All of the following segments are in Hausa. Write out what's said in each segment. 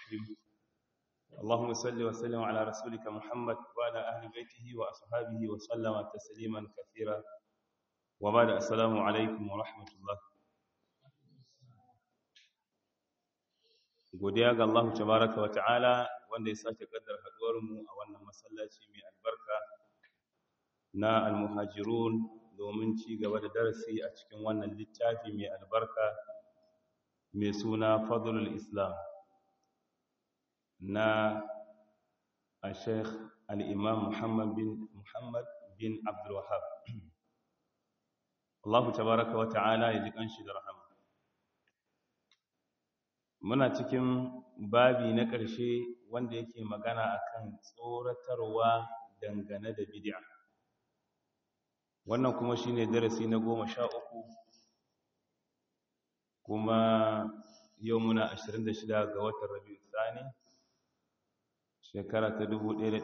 الرحيم اللهم صل وسلم على رسولك محمد وعلى أهل بيته وأصحابه وسلم تسليما كثيرا وبعد السلام عليكم ورحمة الله godiya ga Allah tabaraka wa ta'ala wanda ya sake kaddar haduwar mu a wannan masallaci mai albarka na almuhajirun domin ci gaba da darasi a cikin wannan littafi mai albarka mai suna fadlul islam na al-sheikh al-imam muhammad bin muhammad bin abdul wahab Allah tabaraka wa ta'ala ya ji kanshi da rahama muna cikin babi na ƙarshe wanda yake magana akan tsoratarwa dangane da bid'a wannan kuma shine darasi na goma sha uku kuma yau muna 26 ga watan rabi'u tsani shekara ta 1446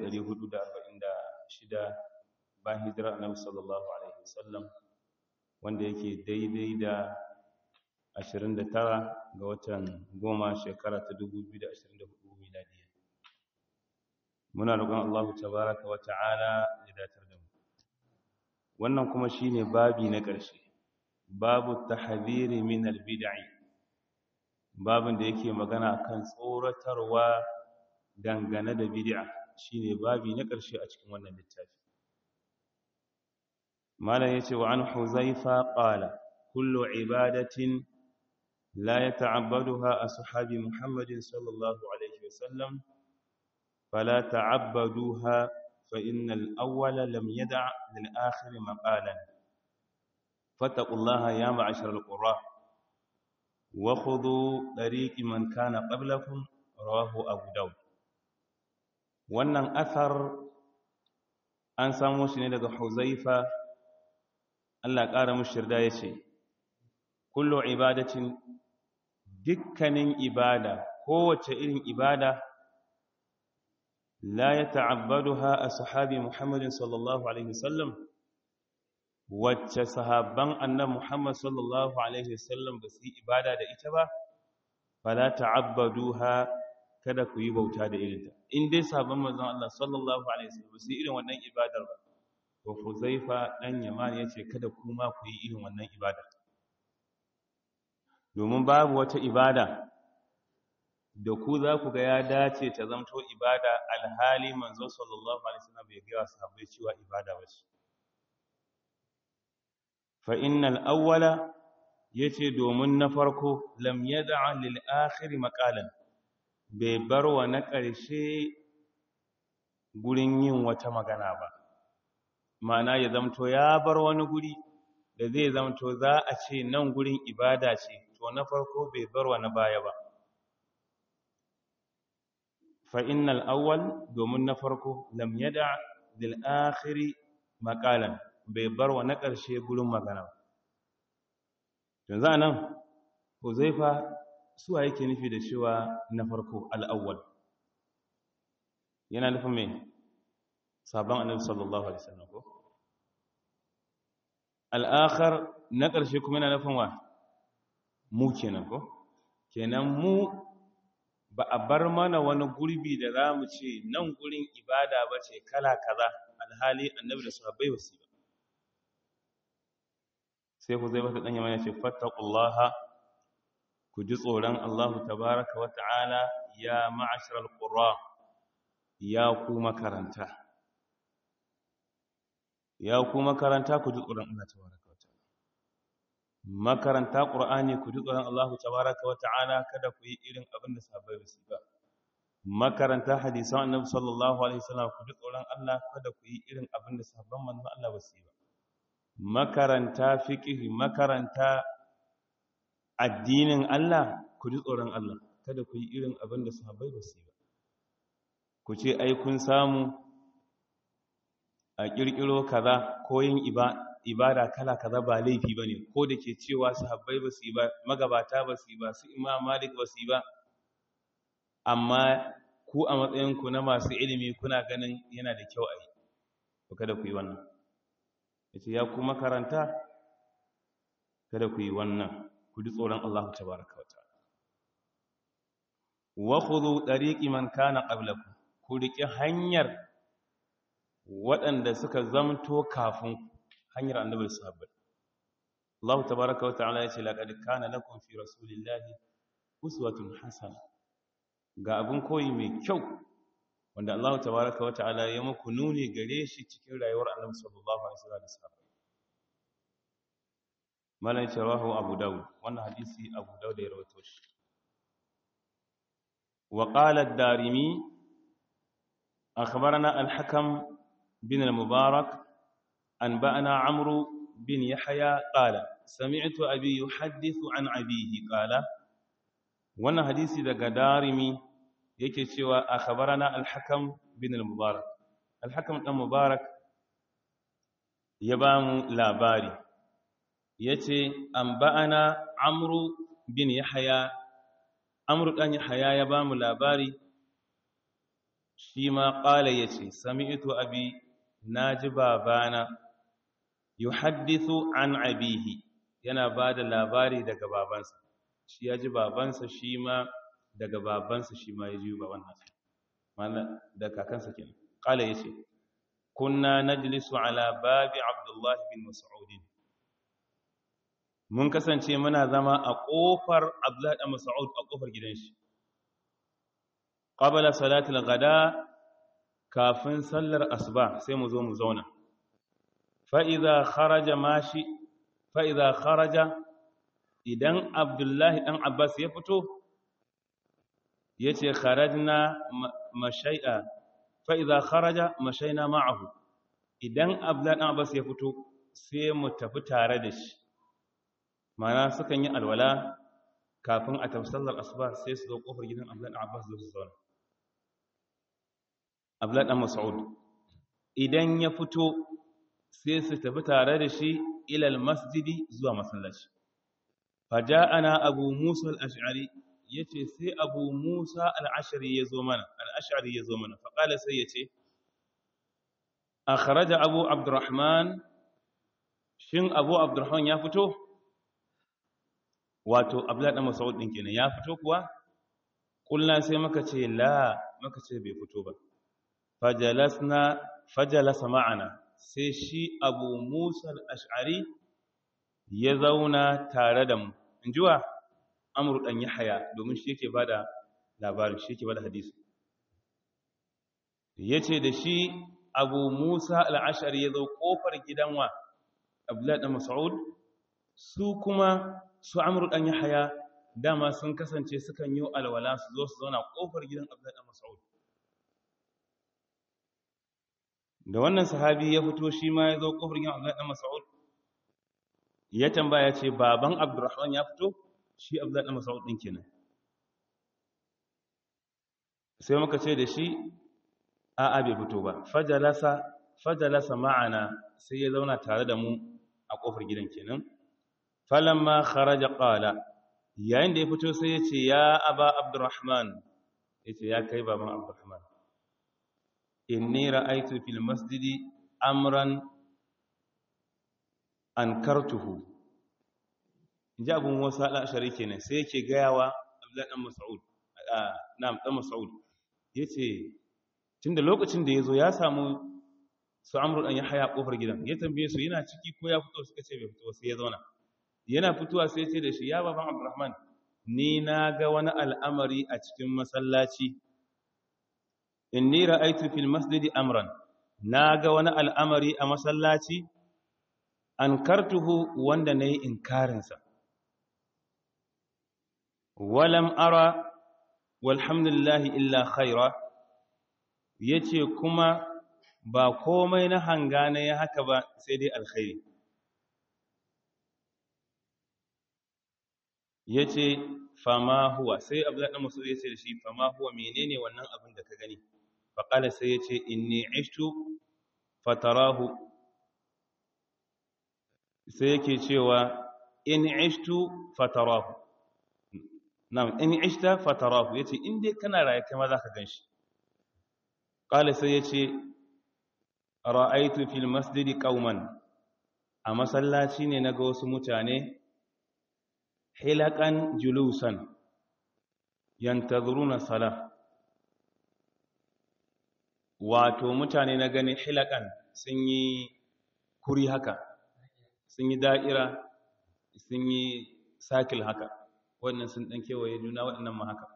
bayan hijira annabi sallallahu alaihi wasallam wanda yake daidai da 29 ga watan goma shekara ta 2024 miladiya muna roƙon Allah tabaraka wa ta'ala ya datar da mu wannan kuma shine babi na ƙarshe babu tahdhiri min albid'i babin da yake magana akan tsoratarwa dangane da bid'a shine babi na ƙarshe a cikin wannan littafi malam yace wa an huzaifa qala kullu ibadatin la yata'abbaduha ashabi muhammadin sallallahu alaihi wasallam fala ta'abbaduha fa innal awwala lam yada' lil akhir maqalan fattaqullaha ya ma'asharal qurra wa khudhu tariqi man kana qablakum rawahu abu daud wannan athar an samu shi ne daga huzaifa Allah ƙara mushirda ya ce kullu ibadatin dukkanin ibada kowace irin ibada la ya ta'abbaduha a sahabi muhammadin sallallahu alaihi wasallam wacce sahabban annan muhammad sallallahu alaihi wasallam ba su yi ibada da ita ba fala ta'abbaduha kada ku yi bauta da irinta in dai sabon manzon Allah sallallahu alaihi wasallam ba su yi irin wannan ibadar ba to Huzaifa dan Yaman yace kada ku ma ku yi irin wannan ibadar domin babu wata ibada da ku za ku ga ya dace ta zamto ibada alhali manzo sallallahu alaihi wasallam bai ga sahabbai cewa ibada ba ce fa innal awwala yace domin na farko lam yad'a lil akhir maqalan bai bar wa na ƙarshe gurin yin wata magana ba ma'ana ya zamto ya bar wani guri da zai zamto za a ce nan gurin ibada ce to na farko bai bar wa na baya ba fa innal awwal domin na farko lam yada lil akhiri maqalan bai bar wa na ƙarshe gurin magana yanzu anan Huzaifa suwa yake nufi da cewa na farko al'awwal yana nufin mai sabon annabi sallallahu alaihi wasallam ko al'akhar na ƙarshe kuma yana nufin wa mu kenan ko kenan mu ba a bar mana wani gurbi da za mu ce nan gurin ibada ba ce kala kaza alhali annabi da sahabbai ba su ba sai ku zai bata ɗanya mana ce fattakullaha ku ji tsoron Allahu tabaraka wa ta'ala ya ma'asharar ƙura ya ku makaranta ya ku makaranta ku ji tsoron Allah tabaraka wa ta'ala makaranta ƙur'ani ku ji tsoron Allahu tabaraka wa ta'ala kada ku yi irin abin da sahabbai ba su ba makaranta hadisan annabi sallallahu alaihi wasallam ku ji tsoron Allah kada ku yi irin abin da sahabban manzon Allah ba su yi ba makaranta fiqh makaranta addinin Allah ku ji tsoron Allah kada ku yi irin abin da sahabbai ba su yi ba ku ce ai kun samu a kirkiro kaza ko yin ibada kala kaza ba laifi bane ko da ke cewa sahabbai ba su yi ba magabata ba su yi ba su imam malik ba su yi ba amma ku a matsayin ku na masu ilimi kuna ganin yana da kyau a yi kada ku yi wannan yace ya ku makaranta kada ku yi wannan ku ji tsoron Allah tabaraka wa ta'ala wa khudhu tariqi man kana qablakum ku riƙe hanyar waɗanda suka zamto kafin hanyar annabi sahabbai Allah tabaaraka wa ta'ala ya ce laqad kana lakum fi rasulillahi uswatun hasana ga abin koyi mai kyau wanda Allah tabaaraka wa ta'ala ya muku nuni gare shi cikin rayuwar annabi sallallahu alaihi wasallam malan sharahu abu daud wannan hadisi abu daud ya rawaito shi wa qala ad-darimi akhbarana al-hakam bin al-mubarak anba'ana amru bin yahya qala sami'tu abi yuhaddithu an abihi qala wannan hadisi daga darimi yake cewa akhbarana al-hakam bin al-mubarak al-hakam dan mubarak ya ba mu labari yace anba'ana amru bin yahya amru dan yahya ya ba mu labari shi ma qala yace sami'tu abi naji babana yuhaddithu an abihi yana bada labari daga babansa shi ya ji babansa shi ma daga babansa shi ma ya ji baban nasa mana da kakansa kenan qala yace kunna najlisu ala babi abdullah bin mas'ud mun kasance muna zama a kofar abdullah bin mas'ud a kofar gidan shi qabla salati al-ghada kafin sallar asuba sai mu zo mu zauna fa idza kharaja mashi fa idza kharaja idan abdullahi dan abbas ya fito ya ce kharajna mashai'a fa'iza kharaja mashaina ma'ahu idan abdullahi dan abbas ya fito sai mu tafi tare da shi mana sukan yi alwala kafin a tafi sallar asuba sai su zo kofar gidan abdullahi dan abbas zo su zauna abdullahi dan mas'ud idan ya fito sai su tafi tare da shi ilal masjidi zuwa masallaci faja'ana abu musa al-ash'ari yace sai abu musa al-ash'ari yazo mana al-ash'ari yazo mana fa qala sai yace akhraja abu abdurrahman shin abu abdurrahman ya fito wato abdullah dan mas'ud din kenan ya fito kuwa kullu sai muka ce la muka ce bai fito ba fajalasna fajalasa ma'ana sai shi abu musa al-ash'ari ya zauna tare da mu in ji wa amur ɗan ya haya domin shi yake ba da labarin shi yake ba da hadisi ya ce da shi abu musa al'ashari ya zo ƙofar gidan wa abdullahi ɗan mas'ud su kuma su amur ɗan ya haya dama sun kasance sukan yi alwala su zo su zauna ƙofar gidan abdullahi ɗan mas'ud da wannan sahabi ya fito shi ma ya zo ƙofar gidan abdullahi ɗan mas'ud ya tambaya ce baban abdurrahman ya fito shi abdullahi mas'ud din kenan sai muka ce da shi a'a bai fito ba fajalasa fajalasa ma'ana sai ya zauna tare da mu a kofar gidan kenan falamma kharaja qala yayin da ya fito sai ya ce ya aba abdurrahman yace ya kai baban abdurrahman inni ra'aytu fil masjidi amran ankartuhu inji abun wasa al'ashari kenan sai yake gayawa abdullahi dan mas'ud na'am dan mas'ud yace tunda lokacin da yazo ya samu su amru dan yahya kofar gidan ya tambaye su yana ciki ko ya fito suka ce bai fito sai ya zauna yana fitowa sai ya ce da shi ya baban abdurrahman ni na ga wani al'amari a cikin masallaci inni ra'aytu fil masjidi amran na ga wani al'amari a masallaci ankartuhu wanda nayi inkarin sa walam ara walhamdulillahi illa khaira yace kuma ba komai na hanga na ya haka ba sai dai alkhairi yace fama huwa sai abdullahi dan masud yace da shi fama huwa menene wannan abin da ka gani fa qala sai yace inni ishtu fatarahu sai yake cewa in ishtu fatarahu na'am in ishta fatarahu yace in dai kana raye kai ma zaka ganshi qala sai yace ra'aytu fil masjidi qauman a masallaci ne naga wasu mutane hilakan julusan yantazuruna sala wato mutane na gani hilakan sun yi kuri haka sun yi da'ira sun yi sakil haka wannan sun ɗan kewaye juna waɗannan ma haka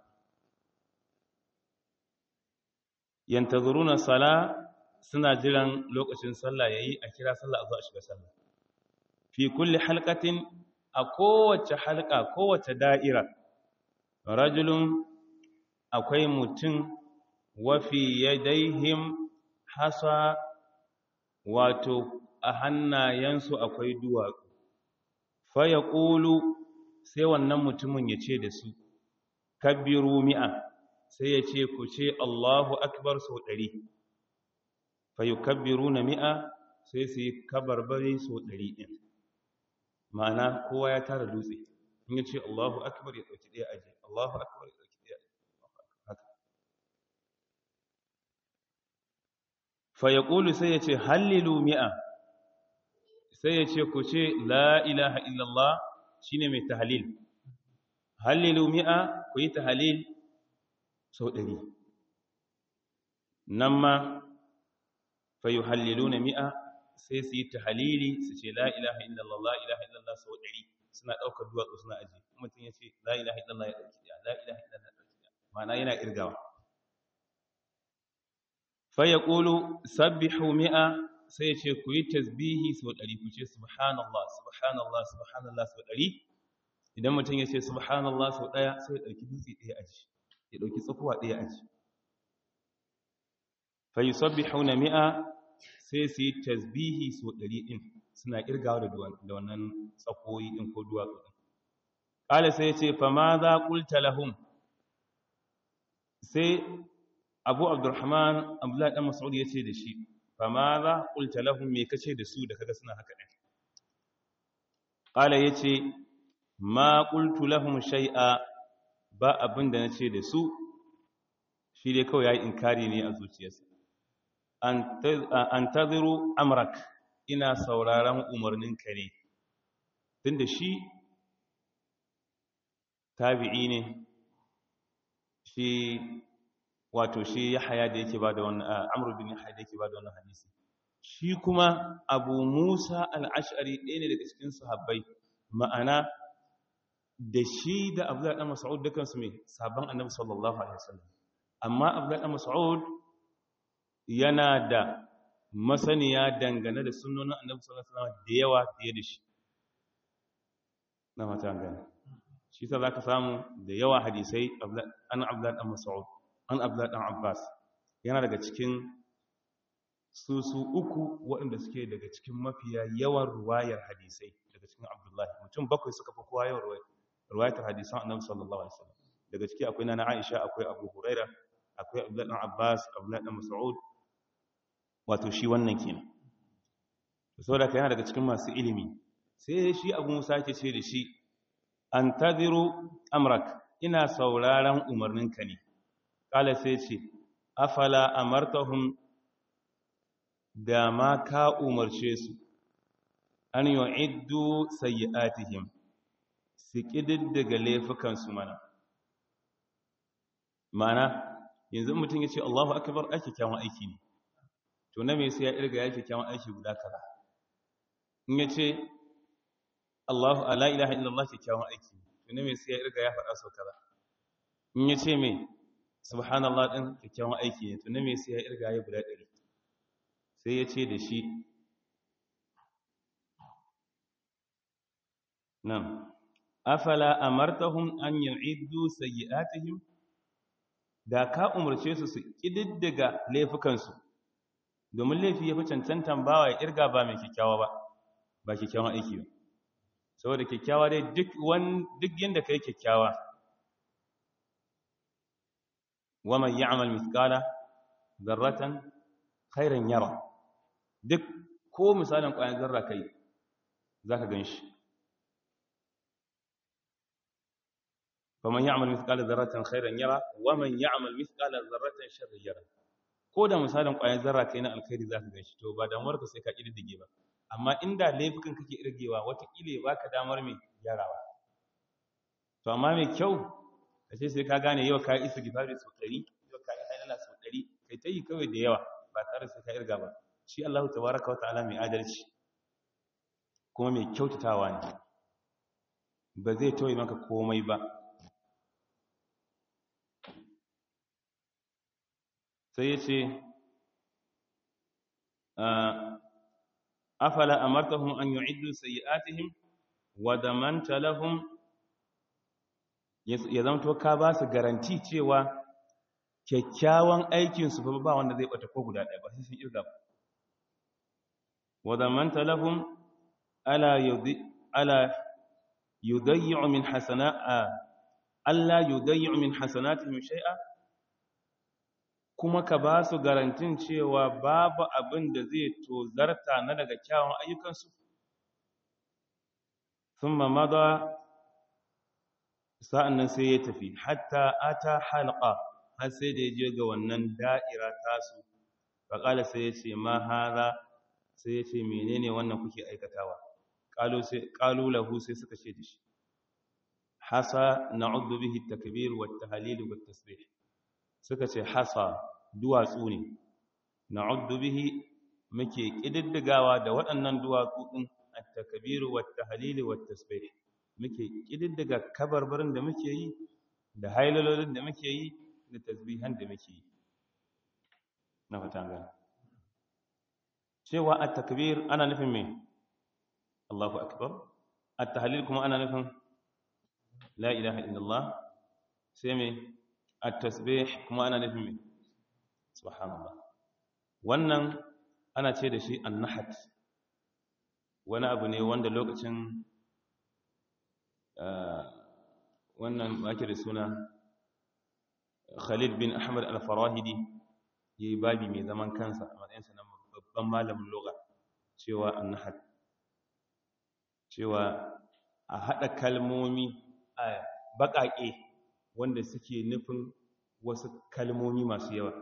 yantazuruna sala suna jiran lokacin sallah yayi a kira sallah a zo a shiga sallah fi kulli halqatin a kowace halqa kowace da'ira rajulun akwai mutum wa fi yadaihim hasa wato a hannayensu akwai duwatsu fa yaqulu sai wannan mutumin ya ce da su kabbiru mi'a sai ya ce ku ce Allahu akbar sau ɗari fayukabbiru na mi'a sai su yi kabarbari sau ɗari ɗin ma'ana kowa ya tara dutse in ya ce Allahu akbar ya ɗauki ɗaya aji Allahu akbar ya ɗauki ɗaya haka fayakulu sai ya ce hallilu mi'a sai ya ce ku ce la ilaha illallah shine mai tahalil hallilu mi'a ku yi tahalil sau ɗari nan ma fayu hallilu na mi'a sai su yi ta halili su ce la ilaha illallah la ilaha illallah sau ɗari suna ɗaukar duwatsu suna aji mutum ya ce la ilaha illallah ya ɗauki ɗaya la ilaha illallah ya ɗauki ɗaya ma'ana yana ƙirgawa faya ƙulu sabbihu mi'a sai ya ce ku yi tasbihi sau ɗari ku ce subhanallah subhanallah subhanallah sau ɗari idan mutum ya ce subhanallah sau ɗaya sai ya ɗauki dutse ɗaya aji ya ɗauki tsakuwa ɗaya aji fa yi sabbi hauna mi'a sai su yi tasbihi so ɗari ɗin suna ƙirgawa da wannan tsakoyi ɗin ko duwatsu ɗin ƙala sai ya ce fa ma za ƙulta lahum sai abu abdurrahman abdullahi ɗan masaud ya ce da shi fa ma za ƙulta lahum me kace da su da kaga suna haka ɗin ƙala ya ce ma ƙultu lahum shai'a ba abin da na ce da su shi dai kawai ya yi inkari ne a zuciyarsa an taziru amrak ina sauraron umarnin kare tun da shi tabi'i ne shi wato shi ya haya da yake ba da wannan amur bin haya da yake ba da wannan hadisi shi kuma abu musa al'ashari ɗaya ne daga cikin sahabbai ma'ana da shi da abdullahi dan mas'ud dukansu mai sabon annabi sallallahu alaihi wasallam amma abdullahi dan mas'ud yana da masaniya dangane da sunnonin annabi sallallahu alaihi wasallam da yawa fiye da shi na mata gani shi sa zaka samu da yawa hadisai an abdullahi dan mas'ud an abdullahi dan abbas yana daga cikin su su uku waɗanda suke daga cikin mafiya yawan ruwayar hadisai daga cikin abdullahi mutum bakwai suka fi kowa yawan ruwayar riwayatar hadisan annabi sallallahu alaihi wasallam daga ciki akwai nana Aisha akwai Abu Huraira akwai Abdullah ibn Abbas Abdullah ibn Mas'ud wato shi wannan kenan saboda kai yana daga cikin masu ilimi sai shi Abu Musa yake ce da shi antaziru amrak ina sauraron umarninka ne kala sai ce afala amartahum da ma ka umarce su an yu'iddu sayyi'atihim su ƙididdiga laifukansu mana mana yanzu mutum ya ce Allahu akbar ake kyawun aiki ne to na mai sai ya irga yake kyawun aiki guda kaza in ya ce Allahu ala ilaha illallah ke kyawun aiki to na mai sai ya irga ya faɗa sau kaza in ya ce mai subhanallah ɗin kyakkyawan aiki ne to na mai sai ya irga ya guda ɗari sai ya ce da shi nan afala amartahum an yu'iddu sayyi'atihim da ka umarce su su kididdiga laifukansu domin laifi ya fi cancantan bawa ya irga ba mai kyakkyawa ba ba kyakkyawan aiki ba saboda kyakkyawa dai duk wani duk yanda kai kyakkyawa wa man ya'mal mithqala dharratan khairan yara duk ko misalin ƙwayar zarra kai zaka ganshi faman ya'mal mithqala dharratin khairan yara wa man ya'mal mithqala dharratin sharran yara ko da misalin ƙwayar zarra kai na alkhairi zaka ganshi to ba damuwar ka sai ka kididdige ba amma inda laifukan kake irgewa watakila ba ka damar mai gyarawa to amma mai kyau ashe sai ka gane yau ka yi istighfari sau ɗari yau ka yi halala sau ɗari kai ta yi kawai da yawa ba tare sai ka irga ba shi Allah tabaraka wa ta'ala mai adalci kuma mai kyautatawa ne ba zai tauye maka komai ba sai ya ce afala amartahum an yu'iddu sayyi'atihim wa damanta lahum ya zamto ka ba su garanti cewa kyakkyawan aikinsu ba ba wanda zai bata ko guda ɗaya ba sai sun irga ba wa damanta lahum ala yudhi ala yudayyi'u min hasana'a alla yudayyi'u min hasanatihim shay'a kuma ka ba su garantin cewa babu abin da zai tozarta na daga kyawun ayyukansu thumma madha sa'annan sai ya tafi hatta ata halqa har sai da ya je ga wannan da'ira tasu faqala sai ya ce ma hadha sai ya ce menene wannan kuke aikatawa qalu lahu sai suka ce da shi hasa na'uddu bihi at-takbir wat-tahlil wat-tasbih suka ce hasa duwatsu ne na'uddu bihi muke kididdigawa da waɗannan duwatsu din at-takbir wat-tahlil wat-tasbih muke kididdiga kabarbarin da muke yi da hailalolin da muke yi da tasbihan da muke yi na fatan gani cewa at-takbir ana nufin me Allahu akbar at-tahlil kuma ana nufin la ilaha illallah sai me at-tasbih kuma ana nufin me subhanallah wannan ana ce da shi an-nahat wani abu ne wanda lokacin wannan ake da suna Khalid bin Ahmad al-Farahidi yayi babi mai zaman kansa a matsayinsa na babban malamin lugha cewa an-nahat cewa a haɗa kalmomi a baƙaƙe wanda suke nufin wasu kalmomi masu yawa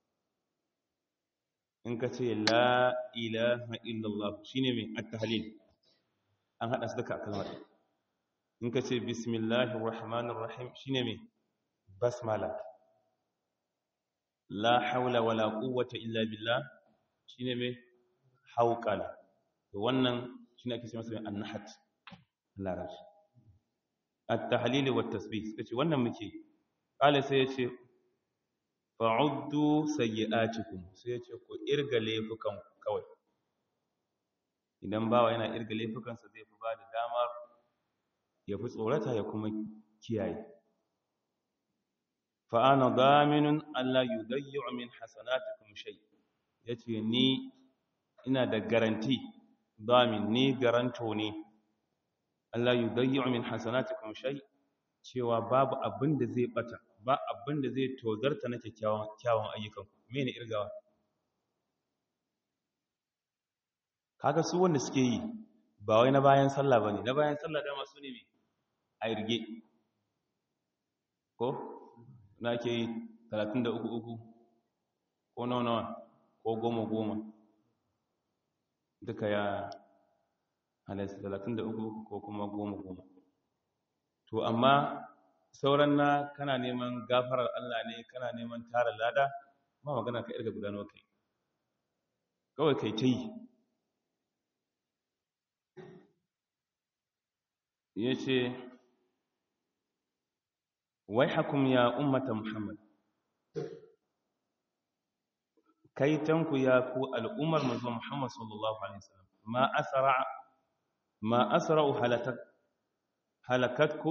in ka ce la ilaha illallah shine mai at-tahlil an haɗa su duka a kalmar in ka ce bismillahir rahmanir rahim shine mai basmala la haula wala quwwata illa billah shine mai hauqala to wannan shine ake cewa mai annahat larabci at-tahlil wa at-tasbih suka ce wannan muke kala sai yace fa'uddu sayyi'atikum sai yace ku irga laifukan kawai idan bawa yana irga laifukansa zai fi ba da damar ya fi tsorata ya kuma kiyaye fa'ana daminun Allah yudayyu min hasanatikum shay yace ni ina da garanti damin ni garanto ne Allah yudayyu min hasanatikum shay cewa babu abin da zai bata ba abin da zai tozarta na kyakkyawan kyawun ayyukan mene irgawa kaga su wanda suke yi ba wai na bayan sallah bane na bayan sallah dama su ne a irge ko na ke yi 33 ko nawa nawa ko goma goma duka ya halatta talatin da uku ko kuma goma goma to amma sauran na kana neman gafarar Allah ne kana neman tara lada ma magana ka irga gudanar kai kawai kai ta yi ya ce wai hakum ya ummata muhammad kaitanku ya ku al'ummar manzo muhammad sallallahu alaihi wasallam ma asra ma asra'u halakat halakatkum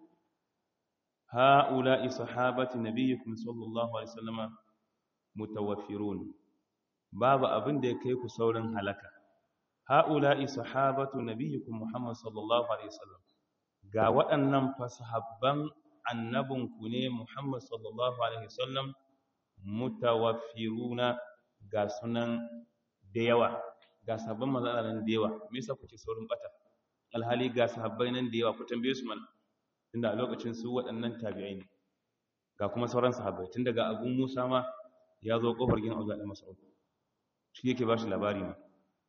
ha'ula'i sahabati nabiyyikum sallallahu alaihi wasallam mutawaffirun babu abin da ya kai ku saurin halaka ha'ula'i sahabatu nabiyyikum muhammad sallallahu alaihi wasallam ga waɗannan fasahabban annabinku ne muhammad sallallahu alaihi wasallam mutawaffiruna ga sunan da yawa ga sahabban manzon nan da yawa me yasa kuke saurin bata alhali ga sahabbai nan da yawa ku tambaye su mana tunda a lokacin su waɗannan tabi'ai ne ga kuma sauran sahabbai tun daga Abu Musa ma ya zo kofar gidan Abdullah da Mas'ud shi yake ba shi labari ma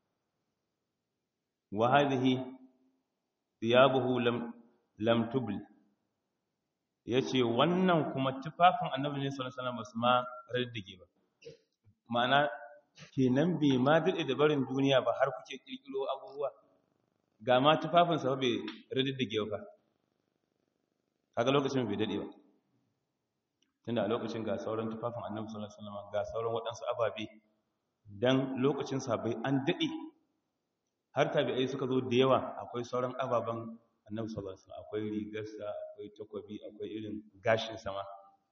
wa hadhihi thiyabuhu lam lam tubl ya ce wannan kuma tufafin annabi ne sallallahu alaihi wasallam ma raddige ba ma'ana kenan bai ma daɗe da barin duniya ba har kuke ƙirƙiro abubuwa ga ma tufafinsa ba bai raddige ba kaga lokacin bai daɗe ba tunda a lokacin ga sauran tufafin annabi sallallahu alaihi wasallam ga sauran waɗansu ababe dan lokacin sabai an daɗe har tabi'ai suka zo da yawa akwai sauran ababen annabi sallallahu alaihi wasallam akwai rigarsa akwai takobi akwai irin gashin sama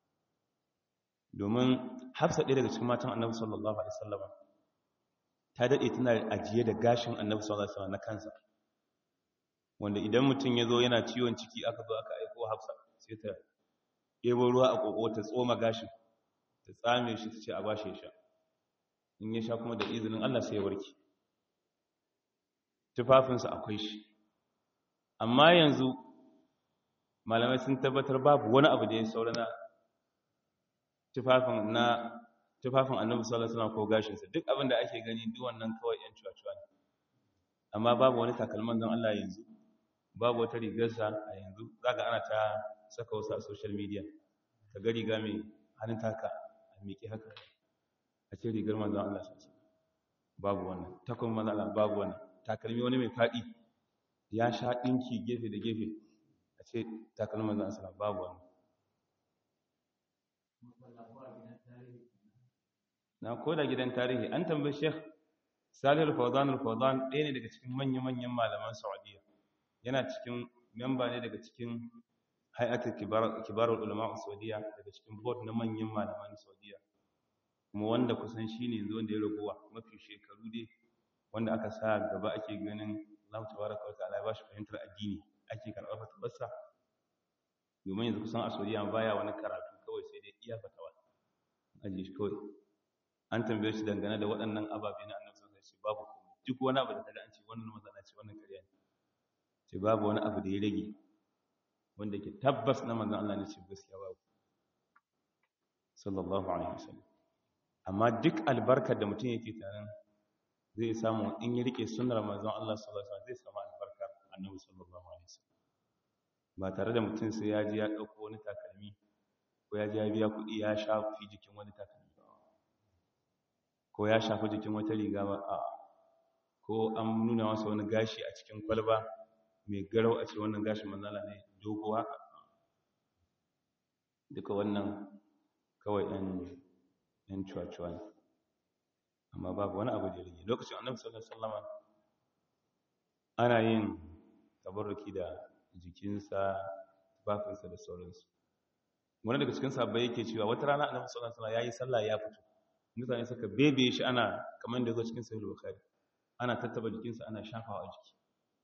domin hafsa ɗaya daga cikin matan annabi sallallahu alaihi wasallam ta daɗe tana ajiye da gashin annabi sallallahu alaihi wasallam na kansa wanda idan mutum ya zo yana ciwon ciki aka zo aka aiko hafsa sai ta ɗebo ruwa a ƙoƙo ta tsoma gashin ta tsame shi ta ce a bashi ya sha in ya sha kuma da izinin Allah sai ya warke tufafinsa akwai shi amma yanzu malamai sun tabbatar babu wani abu da ya saura na tufafin na tufafin annabi sallallahu alaihi wasallam ko gashinsa duk abin da ake gani duk wannan kawai yan cuwa-cuwa ne amma babu wani takalman don Allah yanzu babu wata rigarsa a yanzu zaka ana ta saka wasu a social media ka ga riga mai hannun taka a miƙe haka a ce rigar manzon Allah sallallahu babu wannan takon manzon Allah babu wannan takalmi wani mai faɗi ya sha ɗinki gefe da gefe a ce takalmi manzon Allah sallallahu babu wannan na koda gidan tarihi an tambayi Sheikh Salih al-Fawzan al-Fawzan ɗaya ne daga cikin manya-manyan malaman Saudiya yana cikin memba ne daga cikin hay'atul kibarul ulama Saudiya daga cikin board na manyan malaman Saudiya kuma wanda kusan shine yanzu wanda ya ragowa mafi shekaru dai wanda aka sa gaba ake ganin Allah tabaraka wa ta'ala ya bashi fahimtar addini ake karɓar fatawarsa domin yanzu kusan a Saudiya baya wani karatu kawai sai dai iya fatawa aje shi kawai an tambaye shi dangane da waɗannan ababe na annabi sallallahu alaihi wasallam babu komai duk wani abu da kaga an ce wannan manzana ce wannan ƙarya ne ce babu wani abu da ya rage wanda ke tabbas na manzon Allah ne ce gaskiya babu sallallahu alaihi wasallam amma duk albarkar da mutum yake tarin zai samu in ya rike sunnar manzon Allah sallallahu alaihi wasallam zai samu albarkar annabi sallallahu alaihi wasallam ba tare da mutum sai ya ji ya dauko wani takalmi ko ya ji ya biya kuɗi ya shafi jikin wani takalmi ko ya shafi jikin wata riga ba a ko an nuna masa wani gashi a cikin kwalba mai garau a ce wannan gashin manzala ne dogo haka duka wannan kawai ɗan ɗan cuwa-cuwa ne amma babu wani abu da rage lokacin annabi sallallahu alaihi wasallam ana yin tabarruki da jikinsa tufafinsa da sauransu wani daga cikin sabbai yake cewa wata rana annabi sallallahu alaihi wasallam yayi sallah ya fito mutane suka bebe shi ana kamar da zo cikin sahih bukhari ana tattaba jikinsa ana shafawa a jiki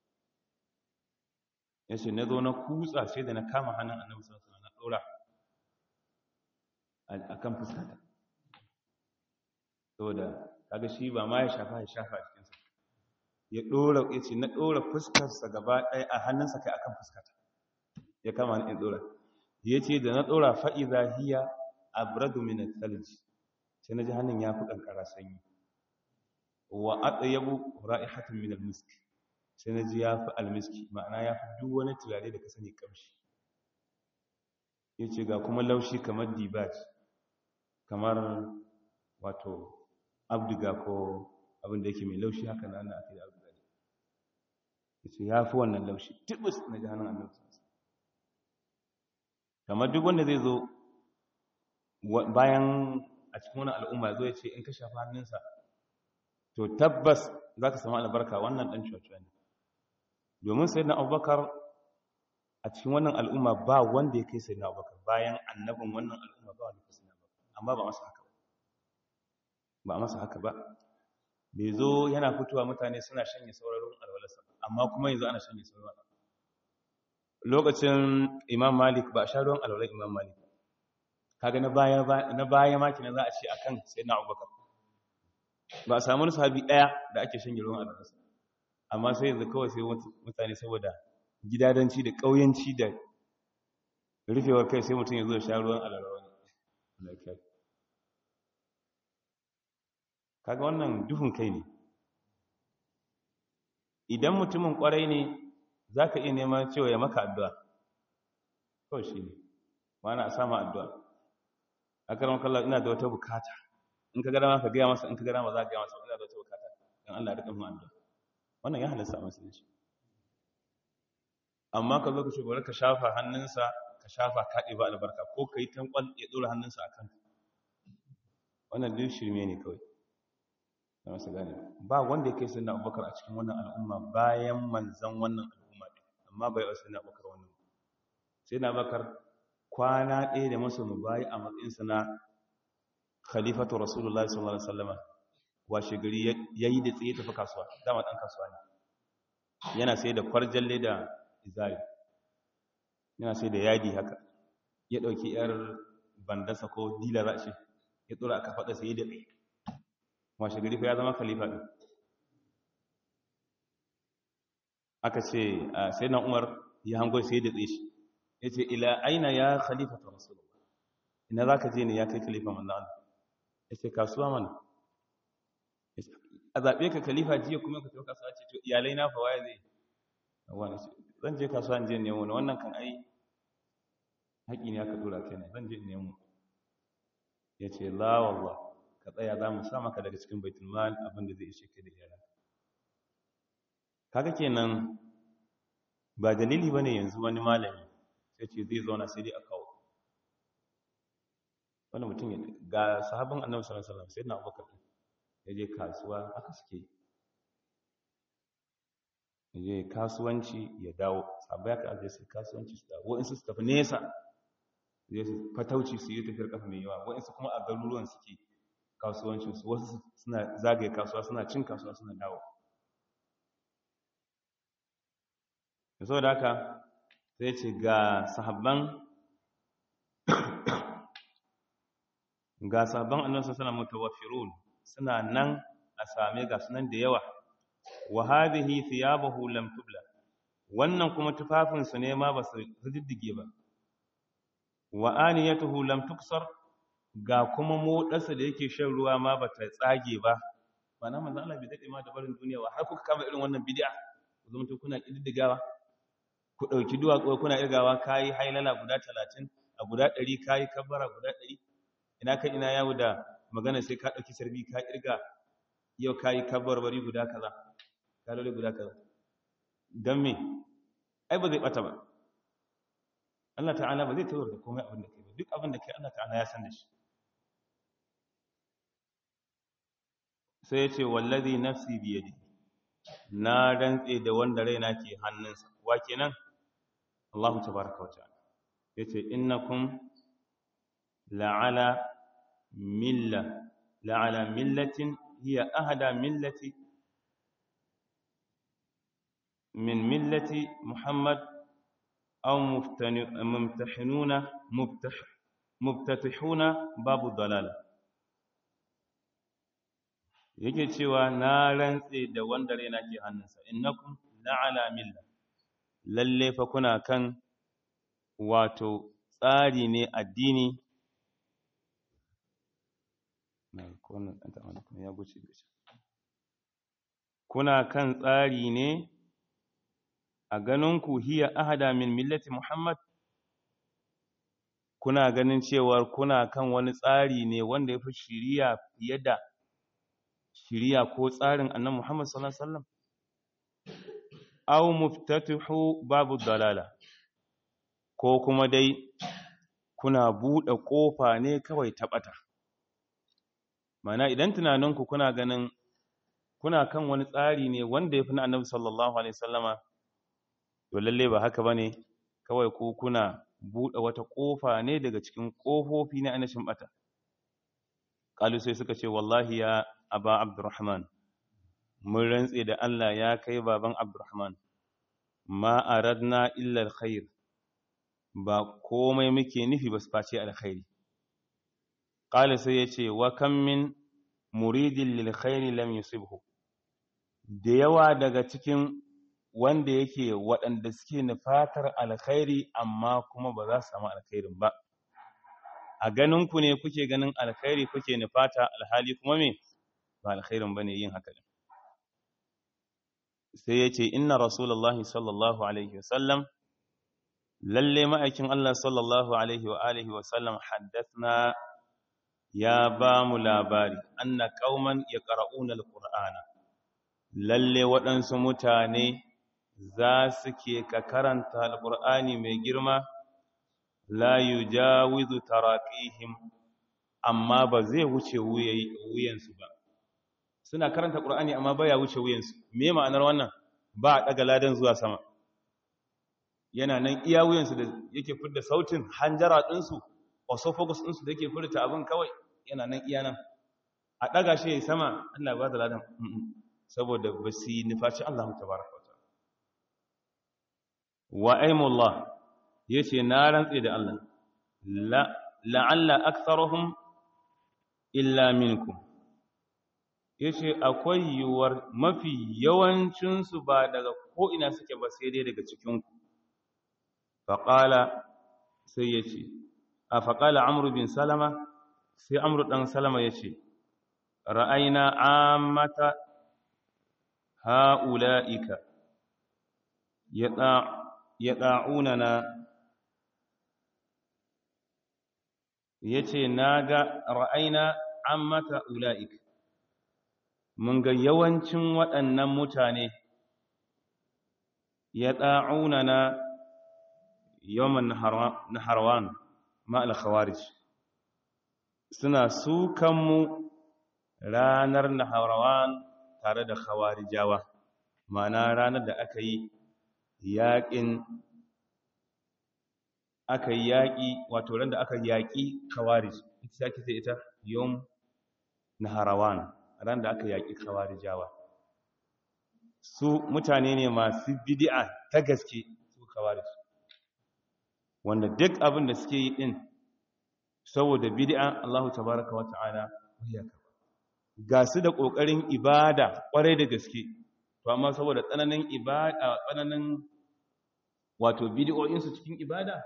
yace na zo na kutsa sai da na kama hannun annabi sallallahu alaihi wasallam na dora akan fuskata saboda kaga shi ba ma ya shafa ya shafa a jikinsa ya dora yace na dora fuskarsa gaba ɗaya a hannunsa kai akan fuskata ya kama ni in dora yace da na dora fa idha hiya abradu min al-thalj sai na ji hannun ya fi ƙanƙara sanyi wa atsayabu ra'ihatun min al-misk sai na ji ya fi almiski ma'ana ya fi duk wani turare da ka sani kamshi ya ce ga kuma laushi kamar dibaj kamar wato abdiga ko abin da yake mai laushi haka na aka yi abdiga ne ya ce ya fi wannan laushi tibus na ji hannun annabi kamar duk wanda zai zo bayan a cikin wani al'umma zo ya ce in ka shafa hannunsa to tabbas za ka samu albarka wannan ɗan cuwa ne domin sai na abubakar a cikin wannan al'umma ba wanda ya kai sai na abubakar bayan annabin wannan al'umma ba wanda ya kai sai na abubakar amma ba masa haka ba ba masa haka ba bai zo yana fitowa mutane suna shanye sauraron alwalarsa amma kuma yanzu ana shanye sauraron lokacin imam malik ba a sha ruwan alwalar imam malik kaga na baya na baya ma kina za a ce akan sayyidina Abubakar ba a samu sahabi daya da ake shan ruwan albarsa amma sai yanzu kawai sai mutane saboda gidadanci da kauyanci da rufewar kai sai mutum ya zo ya sha ruwan albarsa kaga wannan duhun kai ne idan mutumin kwarai ne zaka iya neman cewa ya maka addu'a kawai shi ne mana a sama addu'a akaram kallah ina da wata bukata in ka gada ma ka gaya masa in ka gada ma za ka gaya masa ina da wata bukata dan Allah ya rika mun addu'a wannan ya halasta a musulunci amma ka zo ka ce bari ka shafa hannunsa ka shafa kaɗe ba albarka ko ka yi tankwal ya ɗora hannunsa a kanka wannan duk shirme ne kawai da masu gane ba wanda ya kai sai na abubakar a cikin wannan al'umma bayan manzan wannan al'umma ɗin amma bai wasu na abubakar wannan sai na abubakar kwana ɗaya da masu mubayi a matsayinsa na khalifatu rasulullah sallallahu alaihi wasallama washe gari ya yi da tsaye tafi kasuwa dama ɗan kasuwa ne yana sai da kwarjalle da izari yana sai da yadi haka ya ɗauki yar bandasa ko dila za ce ya tsura aka faɗa sai da tsaye washe gari fa ya zama khalifa ɗin aka ce sai na umar ya hango sai da tsaye shi ya ce ila aina ya khalifa ta rasulullah ina za ka je ne ya kai khalifa manzo Allah ya ce kasuwa mana a zaɓe ka khalifa jiya kuma ka tafi kasuwa ce to iyalai na fa waye zai wani ce zan je kasuwa in je nemo ne wannan kan ai haƙi ne aka dora kai ne zan je nemo ya ce la wallah ka tsaya za mu sa maka daga cikin baitul mal abin da zai ishe ka da iyalan kaga kenan ba dalili bane yanzu wani malami sai ce zai zauna sai dai a kawo wani mutum ya ga sahabin annabi sallallahu alaihi wasallam sayyidina abubakar ya je kasuwa haka suke ya je kasuwanci ya dawo sabai aka aje su kasuwanci su dawo wa'insu su tafi nesa zai su fatauci su yi tafiyar kafa mai yawa wa'insu kuma a garuruwan suke kasuwancinsu wasu suna zagaye kasuwa suna cin kasuwa suna dawo da sau da haka sai ce ga sahabban ga sahabban annabi sallallahu mutawaffirun suna nan a same ga sunan da yawa wa hadhihi thiyabuhu lam tubla wannan kuma tufafin su ne ma ba su riddige ba wa aniyatuhu lam tuksar ga kuma modarsa da yake shan ruwa ma ba ta tsage ba ba na manzo Allah bai dade ma da barin duniya ba har kuka kama irin wannan bid'a ku zama to kuna kididdigawa ku dauki duwatsu kuna irgawa kai hailala guda 30 a guda 100 kai kabbara guda 100 ina kai ina yawo da magana sai ka dauki sarbi ka irga yau kai kabbar bari guda kaza kaloli guda kaza dan me ai ba zai bata ba Allah ta'ala ba zai tawar da komai abin da kai ba duk abin da kai Allah ta'ala ya san da shi sai ya ce wallazi nafsi biyadi na rantse da wanda raina ke hannunsa wa kenan Allahu tabaraka wa ta'ala yace innakum la'ala milla la'ala millatin hiya ahada millati min millati Muhammad aw mumtahinuna mubtatihuna babu dalala yake cewa na rantse da wanda raina ke hannunsa innakum la'ala milla lalle fa kuna kan wato tsari ne addini kuna kan tsari ne a ganinku hiya ahada min millati muhammad kuna ganin cewar kuna kan wani tsari ne wanda ya fi shiriya fiye da shiriya ko tsarin annan Muhammad sallallahu alaihi wasallam aw muftatihu babu dalala ko kuma dai kuna bude kofa ne kawai ta bata mana idan tunaninku kuna ganin kuna kan wani tsari ne wanda yafi na annabi sallallahu alaihi wasallama to lalle ba haka bane kawai ku kuna bude wata kofa ne daga cikin kofofi na anashin bata kalu sai suka ce wallahi ya aba abdurrahman mun rantse da Allah ya kai baban abdurrahman ma aradna illa alkhair ba komai muke nufi ba su face alkhairi qala sai yace wa kam min muridin lil khair lam yusibhu da yawa daga cikin wanda yake waɗanda suke nufatar alkhairi amma kuma ba za su samu alkhairin ba a ganin ku ne kuke ganin alkhairi kuke nufata alhali kuma me ba alkhairin bane yin haka din sai yace inna rasulullahi sallallahu alaihi wasallam lalle ma'aikin Allah sallallahu alaihi wa alihi wa sallam haddathna ya ba mu labari anna qauman yaqra'una alqur'ana lalle waɗansu mutane za su ke ka karanta alqur'ani mai girma la yujawizu taraqihim amma ba zai wuce wuyansu ba suna karanta qur'ani amma baya wuce wuyansu me ma'anar wannan ba a daga ladan zuwa sama yana nan iya wuyansu da yake fidda sautin hanjara ɗinsu osophagus ɗinsu da yake furta abin kawai yana nan iya nan a ɗaga shi ya sama Allah ba da ladan saboda ba su yi nufaci Allah ta baraka wata wa aimullah ya ce na rantse da Allah la'alla aksarahum illa minkum ya ce akwai yiwuwar mafi yawancinsu ba daga ko'ina suke ba sai dai daga cikinku faƙala sai ya ce a faƙala amuru bin salama sai amuru ɗan salama ya ce ra'aina amata ha'ula'ika ya ɗa'unana ya ce na ga ra'aina amata ula'ika mun ga yawancin waɗannan mutane ya ɗa'unana yawan naharwan ma'al khawarij suna sukanmu ranar naharwan tare da khawarijawa ma'ana ranar da aka yi yaƙin aka yi yaƙi wato ran da aka yaƙi khawarij ita ake ce ita yom naharawan ran da aka yaƙi khawarijawa su mutane ne masu bid'a ta gaske su khawarij wanda duk abin da suke yi din saboda bid'a Allah tabaaraka wa ta'ala ya kaba ga su da kokarin ibada kwarai da gaske to amma saboda tsananin ibada tsananin wato bid'o'in su cikin ibada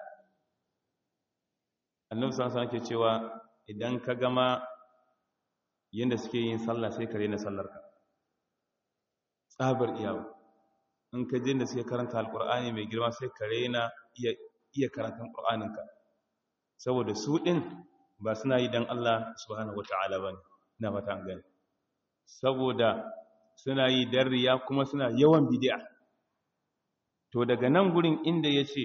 annabi sallallahu alaihi wasallam ke cewa idan ka gama yanda suke yin sallah sai ka rena sallarka tsabar iyawa in ka je da suke karanta alqur'ani mai girma sai ka rena iya iya karatun qur'aninka saboda su din ba suna yi dan Allah subhanahu wataala bane ina fata an gani saboda suna yi dan riya kuma suna yawan bid'a to daga nan gurin inda yace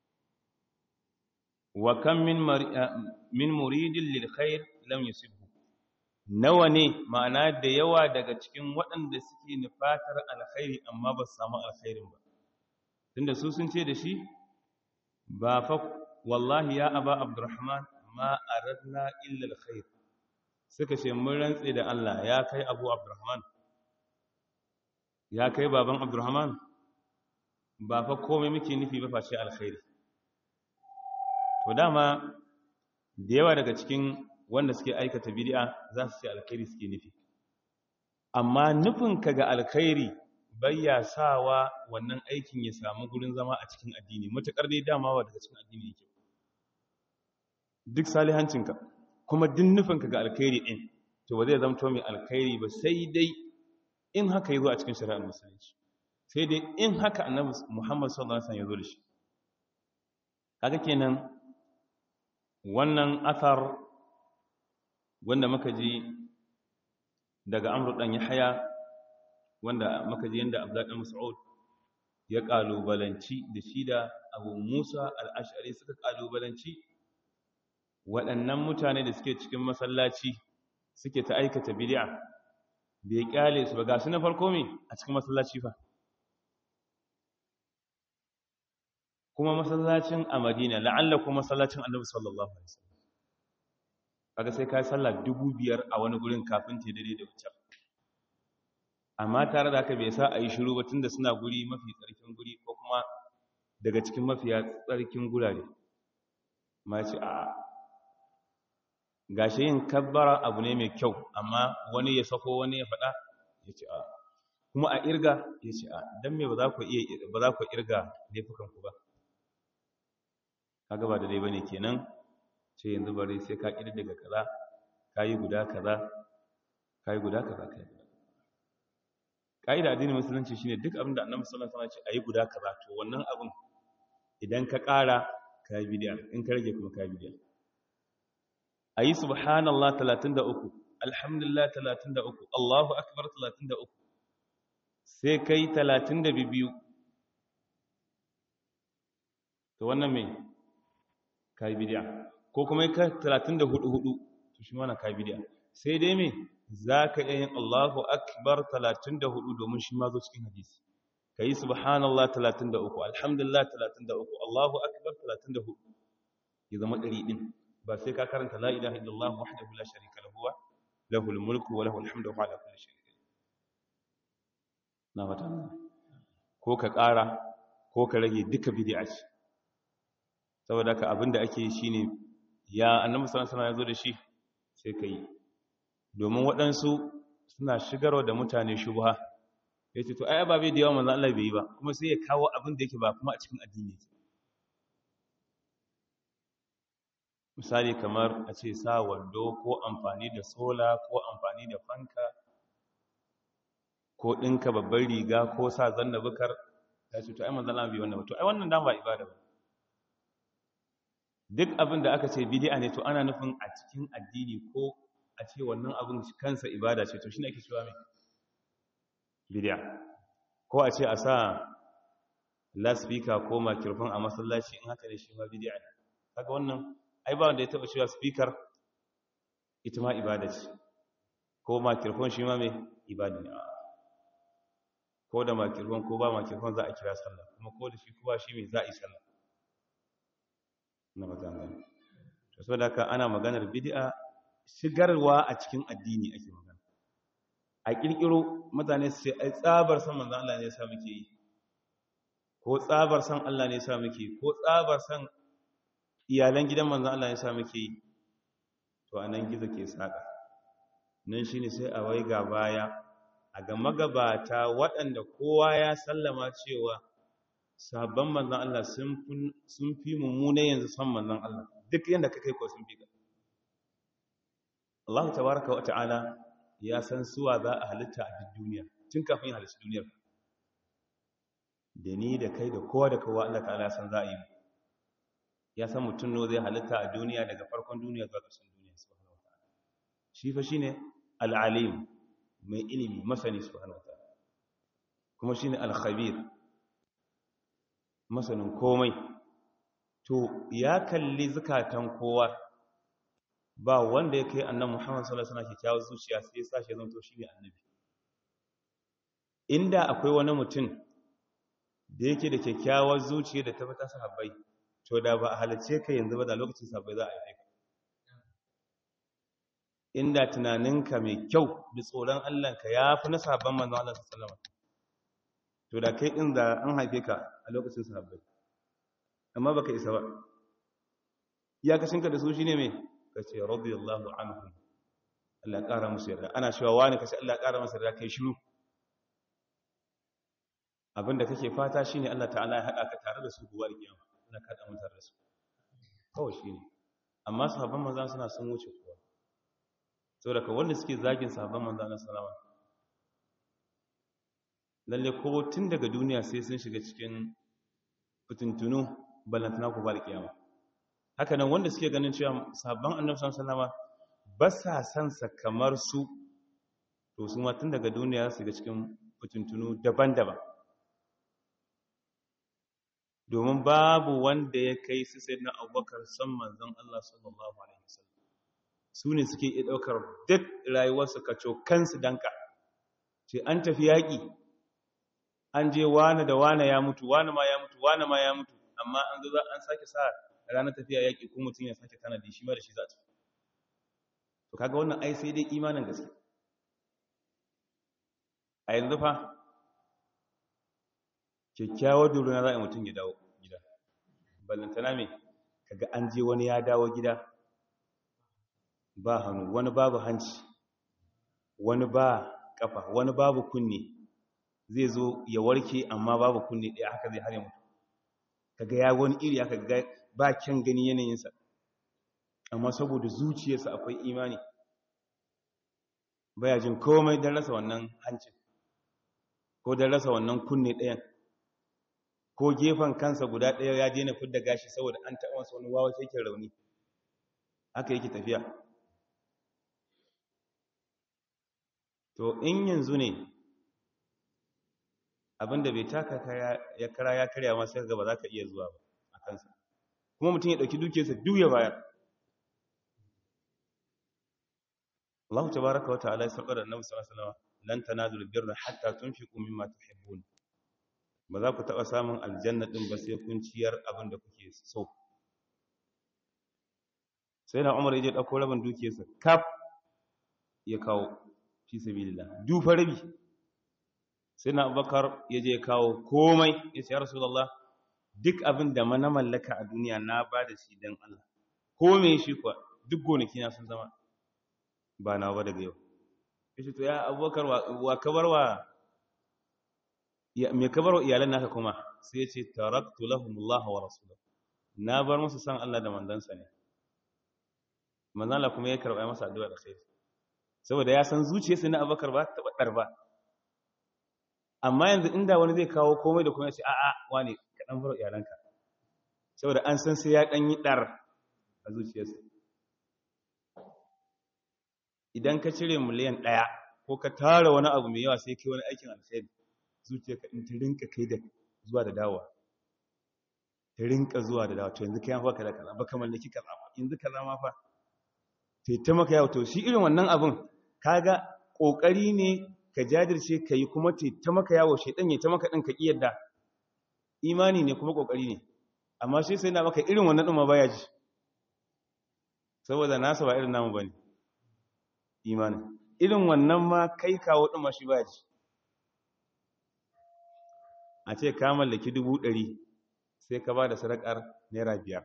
wa kam min min muridin lil khair lam yusibhu nawa ne ma'ana da yawa daga cikin waɗanda suke nufatar alkhairi amma ba su samu alkhairin ba tunda su sun ce da shi ba fa wallahi ya aba abdurrahman ma aradna illa alkhair suka ce mun rantse da Allah ya kai abu abdurrahman ya kai baban abdurrahman ba fa komai muke nufi ba face alkhairi to dama da yawa daga cikin wanda suke aikata bid'a za su ce alkhairi suke nufi amma nufin ka ga alkhairi bayya sawa wannan aikin ya samu gurin zama a cikin addini matakar dai dama wa daga cikin addini yake duk salihancinka kuma duk nufin ka ga alkhairi din to ba zai zamto mai alkhairi ba sai dai in haka yazo a cikin shari'ar musulunci sai dai in haka annabi Muhammad sallallahu alaihi wasallam ya zo da shi kaga kenan wannan athar wanda muka ji daga amru dan yahya wanda muka ji yanda abdullah dan mas'ud ya kalubalanci da shi da abu musa al-ash'ari suka kalubalanci waɗannan mutane da suke cikin masallaci suke ta aikata bid'a bai kyale su ba ga su na farko me a cikin masallaci fa kuma masallacin a Madina la'alla kuma masallacin Annabi sallallahu alaihi wasallam kaga sai kai sallah dubu biyar a wani gurin kafin ta dare da wuce amma tare da haka bai sa a yi shiru ba tunda suna guri mafi tsarkin guri ko kuma daga cikin mafiya tsarkin gurare ma ce a gashi yin kabbara abu ne mai kyau amma wani ya sako wani ya faɗa ya ce a kuma a irga ya ce a don me ba za ku iya ba za ku irga laifukanku ba kaga ba da dai bane kenan ce yanzu bari sai ka kiri daga kaza kayi guda kaza kayi guda kaza kai kaida addinin musulunci shine duk abin da annabi sallallahu alaihi wasallam ya ce ayi guda kaza to wannan abin idan ka ƙara ka yi bidiya in ka rage kuma ka yi bidiya a yi subhanallah 33 alhamdulillah 33 allahu akbar 33 sai kai 32 to wannan mai ka yi bidiya ko kuma ka 34 hudu to shi mana ka yi bidiya sai dai mai za ka iya yin allahu akbar 34 domin shi ma zo cikin hadisi ka yi subhanallah 33 alhamdulillah 33 allahu akbar 34 ya zama ɗari ɗin ba sai ka karanta la ilaha illallah wahdahu la sharika lahu wa lahul mulku wa lahul hamdu wa ala kulli shay'in na fata ko ka ƙara ko ka rage duka bid'a ce saboda ka abinda ake yi shine ya annabi sallallahu alaihi wasallam ya zo da shi sai ka yi domin waɗansu suna shigarwa da mutane shubha ya ce to ai ababe da yawa manzan Allah bai yi ba kuma sai ya kawo abin da yake ba kuma a cikin addini misali kamar a ce sa wando ko amfani da sola ko amfani da fanka ko ɗinka babbar riga ko sa zanna bukar ya ce to ai manzan Allah bai wannan ba to ai wannan dan ba ibada ba duk abin da aka ce bid'a ne to ana nufin a cikin addini ko a ce wannan abin kansa ibada ce to shine ake cewa mai bid'a ko a ce a sa loudspeaker ko microphone a masallaci in haka ne shi ma bid'a ne kaga wannan ai ba wanda ya taba cewa speaker ita ma ibada ce ko microphone shi ma mai ibada ne ko da microphone ko ba microphone za a kira sallah kuma ko da shi ko ba shi mai za a yi sallah na magana to saboda haka ana maganar bid'a shigarwa a cikin addini ake magana a kirkiro mutane su ce ai tsabar san manzon Allah ne ya sa muke yi ko tsabar san Allah ne ya sa muke yi ko tsabar san iyalan gidan manzon Allah ne ya sa muke yi to anan gizo ke saka nan shine sai a wai ga baya a ga magabata waɗanda kowa ya sallama cewa sabon manzon Allah sun fi mummuna yanzu san manzon Allah duk yanda ka kai ko sun fi ka Allah tabaraka wa ta'ala ya san suwa za a halitta a duk duniya tun kafin halitta duniyar da ni da kai da kowa da kowa Allah ta'ala ya san za a yi ya san mutum ne zai halitta a duniya daga farkon duniya zuwa ƙarshen duniya subhanahu wa ta'ala shi fa shine al-alim mai ilimi masani subhanahu wa ta'ala kuma shine al-khabir masanin komai to ya kalli zakatan kowa ba wanda ya kai annan Muhammad sallallahu alaihi wasallam kyakkyawar zuciya sai ya sashi zan to shine annabi inda akwai wani mutum da yake da kyakkyawar zuciya da tabbata sahabbai to da ba a halice ka yanzu ba da lokacin sahabbai za a yi ka inda tunaninka mai kyau da tsoron Allah ka yafi na sahabban manzon Allah sallallahu alaihi wasallam to da kai din da an haife ka a lokacin sahabbai amma baka isa ba iyakashinka da su shine mai ka ce radiyallahu anhu Allah ƙara musu yarda ana cewa wani kace Allah ƙara masa yarda kai shiru abinda kake fata shine Allah ta'ala ya haɗa ka tare da su gobe kiyama Allah ka da mutar da su kawai shine amma sahabban manzon suna sun wuce kowa saboda ka wanda suke zagin sahabban manzon sallama lalle ko tun daga duniya sai sun shiga cikin fitintunu ballantana ku bar kiyama haka nan wanda suke ganin cewa sabon annabi sallallahu alaihi ba sa san sa kamar su to su ma tun daga duniya su ga cikin fitintunu daban-daban domin babu wanda ya kai su sayyidina Abubakar san manzon Allah sallallahu alaihi wasallam su ne suke iya daukar duk rayuwarsu kaco kansu danka ce an tafi yaki an je wane da wane ya mutu wane ma ya mutu wane ma ya mutu amma an zo an sake sa ranar tafiya yaƙi ko mutum ya sake tanadi shi ma da shi za ta to kaga wannan ai sai dai imanin gaske a yanzu fa kyakkyawar duruna za a yi mutum ya dawo gida ballantana mai kaga an je wani ya dawo gida ba hannu wani babu hanci wani ba kafa wani babu kunne zai zo ya warke amma babu kunne ɗaya haka zai hare mutu kaga ya wani iri haka ga ba kyan gani yanayinsa amma saboda zuciyarsa akwai imani baya jin komai don rasa wannan hancin ko don rasa wannan kunne ɗayan ko gefen kansa guda ɗaya ya daina fidda gashi saboda an taɓa masa wani wawa yake rauni haka yake tafiya to in yanzu ne abinda bai taka ya kara ya karya ma sai ba za ka iya zuwa ba a kansa kuma mutum ya ɗauki dukiyarsa duk ya bayar Allah tabaraka wa ta'ala ya sarƙa da Annabi sallallahu alaihi wasallam lan tanazul birra hatta tunfiqu mimma tuhibbun ba za ku taɓa samun aljanna din ba sai kun ciyar abin da kuke so sai na Umar ya je dauko rabin dukiyarsa kaf ya kawo fi sabilillah dufa rabi sai na Abubakar ya je kawo komai ya ce ya Rasulullah duk abin da mana mallaka a duniya na ba da shi don Allah ko me shi kuwa duk gonaki na sun zama ba na ba daga yau yace to ya abubakar wa kabarwa me kabarwa iyalan naka kuma sai yace taraktu lahumullah wa rasuluhu na bar musu san Allah da mandansa ne manzon Allah kuma ya karba masa addu'a da khair saboda ya san zuciyarsa na abubakar ba ta badar ba amma yanzu inda wani zai kawo komai da kuma ya ce a'a wane ka dan bar iyalanka saboda an san sai ya dan yi dar a zuciyarsa idan ka cire miliyan ɗaya ko ka tara wani abu mai yawa sai kai wani aikin alkhairi zuciyarka in ta rinka kai da zuwa da dawowa ta rinka zuwa da dawowa to yanzu kai an faka da kaza baka mallaki kaza ba yanzu kaza ma fa sai ta maka yawo to shi irin wannan abun kaga kokari ne ka jajirce ka yi kuma ta maka yawo shaidan ya ta maka ɗin ka ƙi yadda imani ne kuma kokari ne amma shi sai na maka irin wannan ɗin ma baya ji saboda nasa ba irin namu bane imanin irin wannan ma kai kawo ɗin ma shi baya ji a ce ka mallaki dubu ɗari sai ka ba da sadakar naira biyar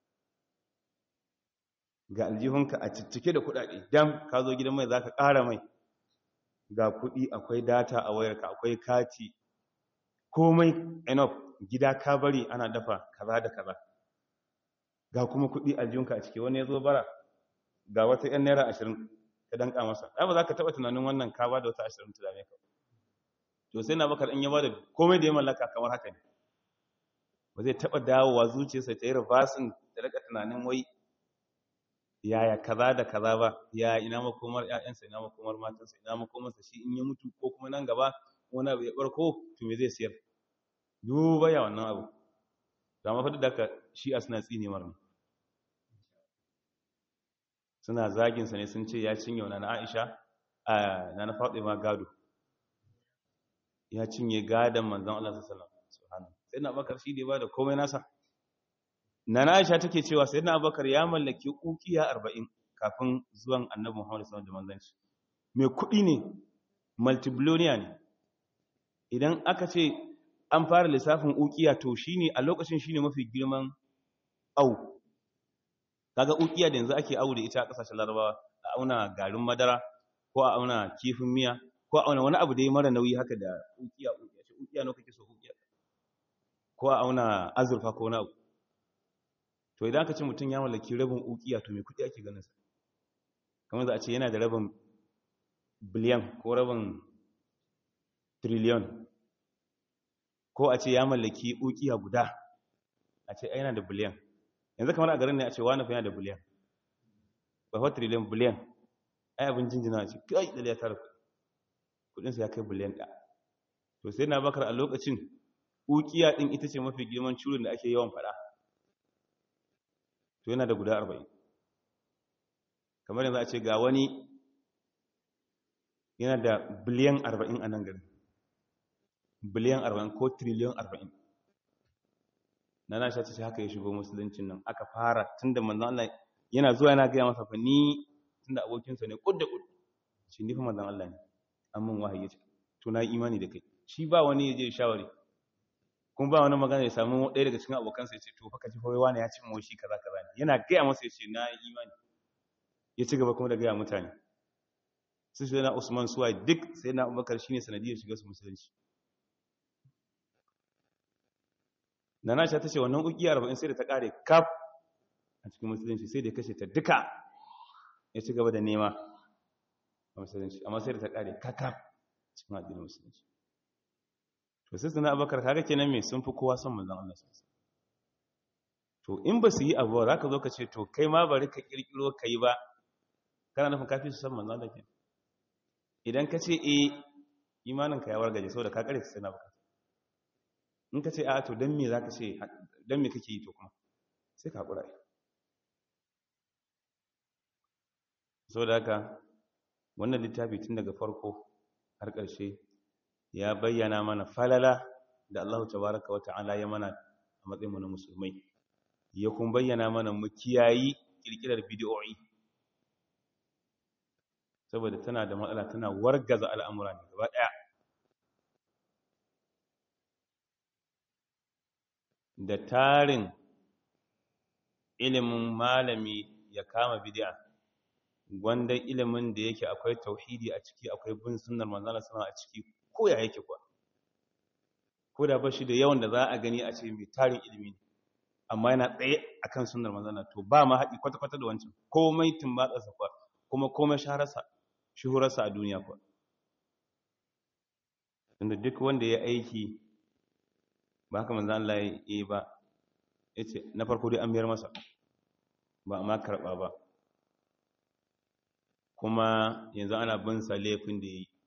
ga aljihunka a ciccike da kuɗaɗe dam ka zo gidan mai za ka ƙara mai ga kuɗi akwai data a wayarka akwai kati komai enough gida ka bari ana dafa kaza da kaza ga kuma kuɗi aljihunka a cike wani ya zo bara ga wata 'yan naira ashirin ka danka masa ai ba za ka taɓa tunanin wannan ka ba da wata ashirin ta dame ka to sai na bakar in ya ba da komai da ya mallaka kamar haka ne ba zai taɓa dawowa zuciyarsa ta yi reversing da rika tunanin wai yaya kaza da kaza ba ya ina makomar ƴaƴansa ina makomar matansa ina makomarsa shi in ya mutu ko kuma nan gaba wani abu ya barko to me zai siyar duba ya wannan abu da mafi da ka shi a suna tsine marni suna zaginsa ne sun ce ya cinye wani na aisha a na na faɗi ma gado ya cinye gadon manzan Allah sallallahu alaihi wasallam sai na bakar shi da ba da komai nasa Nana Aisha take cewa Sayyidina Abubakar ya mallaki ukiya 40 kafin zuwan Annabi Muhammad sallallahu alaihi wasallam da Mai kuɗi ne, multibillionaire ne. Idan aka ce an fara lissafin ukiya to shine a lokacin shine mafi girman au. Kaga ukiya da yanzu ake aure da ita a kasashen Larabawa, a auna garin madara ko a auna kifin miya ko a auna wani abu da ya mara nauyi haka da ukiya ukiya. Ukiya ne kake so ukiya. Ko a auna azurfa ko wani abu. to idan aka ce mutum ya mallaki rabin ukiya to mai kudi ake ganin sa kamar za a ce yana da rabin biliyan ko rabin triliyon ko a ce ya mallaki ukiya guda a ce yana da biliyan yanzu kamar a garin ne a ce wani fa yana da biliyan ba fa triliyon biliyan ai abin jinjina ce kai da ya tara kudinsa ya kai biliyan ɗaya to sai na bakar a lokacin ukiya ɗin ita ce mafi girman curin da ake yawan faɗa to yana da guda arba'in kamar yanzu a ce ga wani yana da biliyan arba'in a nan gari biliyan arba'in ko triliyon arba'in na na sha ce haka ya shigo musuluncin nan aka fara tun da manzan Allah yana zuwa yana gaya masa fa ni tun da abokinsa ne kud da kud shi nufin manzan Allah ne an mun wahayi ce to na imani da kai shi ba wani ya je shawari kuma ba wani magana ya samu ɗaya daga cikin abokansa ya ce to faka ji kawai wani ya ci mawa shi kaza kaza ne yana gaya masa ya ce na yi imani ya ci gaba kuma da gaya mutane su shi na usman suwa duk sai na abubakar shi ne sanadiyar shiga su musulunci na na ta ce wannan ukiya arba'in sai da ta ƙare kaf a cikin musulunci sai da ya kashe ta duka ya ci gaba da nema a musulunci amma sai da ta ƙare kakaf cikin addinin musulunci to sai suna abakar kaga kenan me sun fi kowa son manzon Allah sallallahu to in ba su yi abu za ka zo ka ce to kai ma bari ka kirkiro ka yi ba kana nufin kafi su san manzon Allah ke idan ka ce eh imanin ka ya wargaje saboda ka kare sai na baka in ka ce a to dan me zaka ce dan me kake yi to kuma sai ka hakura saboda haka wannan littafi tun daga farko har ƙarshe ya bayyana mana falala da Allah tabaraka wa ta'ala ya mana a matsayinmu na musulmai ya kun bayyana mana mu kiyayi kirkirar bidiyoyi saboda tana da matsala tana wargaza al'amura ne gaba ɗaya da tarin ilimin malami ya kama bidi'a gwanda ilimin da yake akwai tauhidi a ciki akwai bin sunnar manzana sama a ciki ko ya yake kuwa ko da ba shi da yawan da za a gani a ce mai tarin ilimi ne amma yana tsaye akan sunnar manzana to ba ma haɗi kwata-kwata da wancan komai tumbatsarsa kuwa kuma komai shahararsa shuhurarsa a duniya kuwa inda duk wanda ya aiki ba haka manzan Allah ya yi ba ya ce na farko dai an biyar masa ba a ma karɓa ba kuma yanzu ana bin sa laifin da ya yi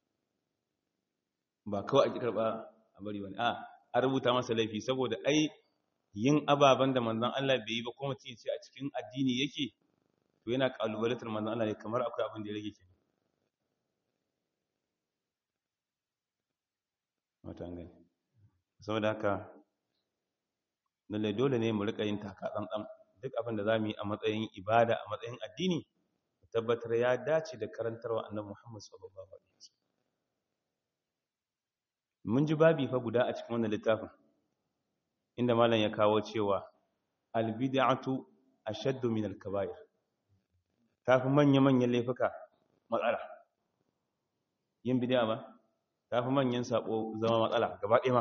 ba kawai ake karɓa a bari wani a an rubuta masa laifi saboda ai yin ababen da manzan Allah bai yi ba kuma ce ce a cikin addini yake to yana kalubalatar manzan Allah ne kamar akwai abin da ya rage ke wata gani saboda haka lallai dole ne mu rika yin taka tsantsan duk abin da za mu yi a matsayin ibada a matsayin addini tabbatar ya dace da karantarwa annabi Muhammad sallallahu alaihi wasallam mun ji babi fa guda a cikin wannan littafin inda malam ya kawo cewa albid'atu ashaddu min al-kaba'ir tafi manya-manyan laifuka matsala yin bid'a ba tafi manyan sako zama matsala gaba ɗaya ma